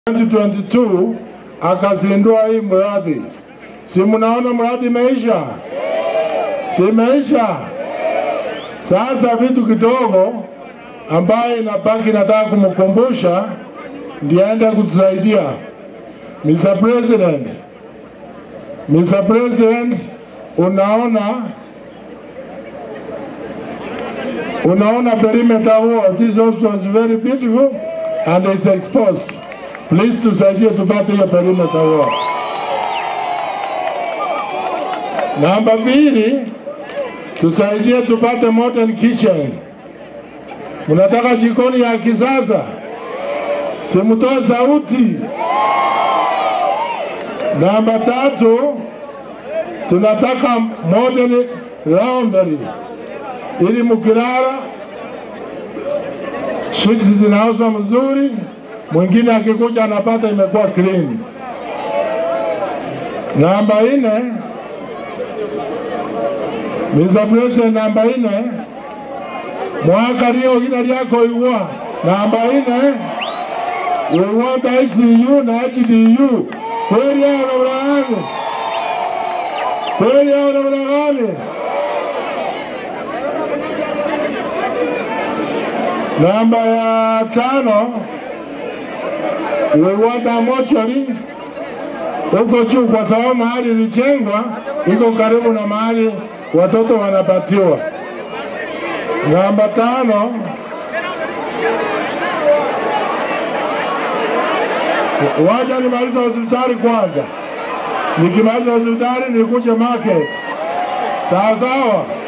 2022 akazindua hii mradi. Si mnaona mradi imeisha? Si imeisha? Sasa vitu kidogo ambayo inabaki, nataka kumkumbusha ndiye aende kutusaidia. Mr. President, Mr. President, unaona unaona perimeter wall. This hospital is very beautiful and is exposed. Please tusaidie tupate hiyo perimeter wall. Namba mbili, tusaidie tupate modern kitchen. Mnataka jikoni ya kisasa, simtoe sauti. Namba tatu, tunataka modern laundry ili mkilala sheets zinauzwa mzuri, mwingine akikuja anapata imekuwa clean. Namba nne, Mr. President, namba nne, mwaka rio gina ryako iwa namba nne we want ICU na HDU kweli hao namna gani? Kweli hao namna gani? Namba ya tano Wewata mochari huko juu, kwa sababu mahali ilijengwa iko karibu na mahali watoto wanapatiwa. Namba tano waja nimaliza hospitali kwanza, nikimaliza hospitali nikuje market. Sawa sawa.